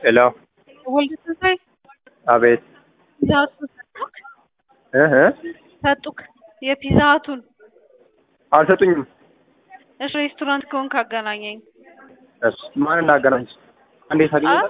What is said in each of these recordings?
ሄሎ ወልደ ትንሳኤ አቤት ፒዛ ሀቱን ሰጡክ እህ ሰጡክ የፒዛ ሀቱን አልሰጡኝም። እሺ ሬስቶራንት ከሆንክ አገናኘኝ እሺ ማን እናገናኝሽ? እንዴት አገኘሽ?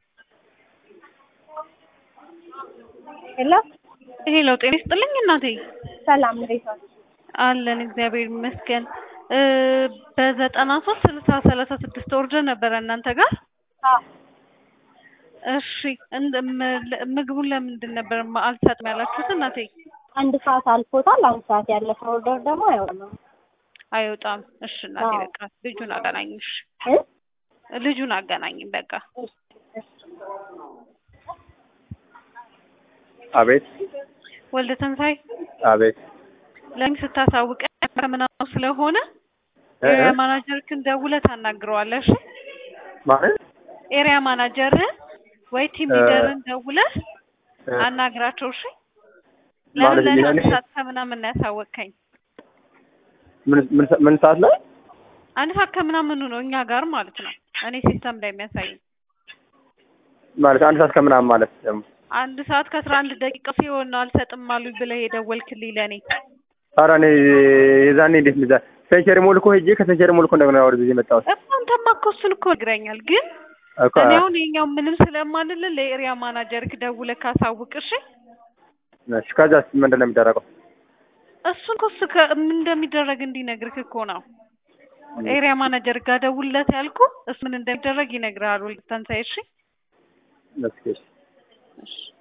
ሄሎ ሄሎ ጤና ይስጥልኝ እናቴ ሰላም እንዴት ዋልሽ? አለን እግዚአብሔር ይመስገን እ በዘጠና ሶስት ስልሳ ሰላሳ ስድስት ኦርደር ነበረ እናንተ ጋር አዎ እሺ እንደ ም- ምግቡን ለምንድን ነበር ማ- አልሰጥም ያላችሁት እናቴ አንድ ሰዓት አልፎታል። አንድ ሰዓት ያለፈ ኦርደር ደግሞ አይሆንም አይወጣም እሺ እናቴ አዎ። በቃ ልጁን አገናኝሽ እ ልጁን አገናኝም በቃ እሺ፣ እሺ። አቤት ወልደ ተንሳይ አቤት ለምን ስታሳውቀን ከምናምን ስለሆነ እ ኤሪያ እ ማናጀርክን ደውለህ ታናግረዋለህ እሺ ማለት ኤሪያ ማናጀርህን ወይ ቲም እ ሊደርን ደውለህ እ አናግራቸው እሺ ማለት ለምን ለእኔ አንድ እኔ- ሰዓት ከምናምን ነው ያሳወቅከኝ ምን ምን ሰ- ምን ሰዓት ላይ አንድ ሰዓት ከምናምኑ ነው እኛ ጋር ማለት ነው እኔ ሲስተም ላይ የሚያሳይ ማለት አንድ ሰዓት ከምናምን ማለት ደግሞ አንድ ሰዓት ከአስራ አንድ ደቂቃ ሲሆን ነው አልሰጥም አሉኝ ብለህ የደወልክልኝ ለእኔ ኧረ እኔ የዛኔ እንዴት እንደዛ ሴንቸሪ ሞል እኮ ሄጄ ከሴንቸሪ ሞል እኮ እንደገና ወደ ጊዜ መጣሁት እኮ አንተማ እኮ እሱን እኮ ነግረኛል ግን እኮ እኔ አሁን የኛው ምንም ስለማልልህ ለኤሪያ ማናጀርክ ደውለህ ካሳውቅ እሺ እሺ ከዛስ ምንድን ነው የሚደረገው? እሱን እኮ እሱ ከ- ምን እንደሚደረግ እንዲነግርህ እኮ ነው ኤሪያ ማናጀር ጋር ደውልለት ያልኩ እሱ ምን እንደሚደረግ ይነግርሃል ወልደ ተንሳይ እሺ እስኪ እሺ እሺ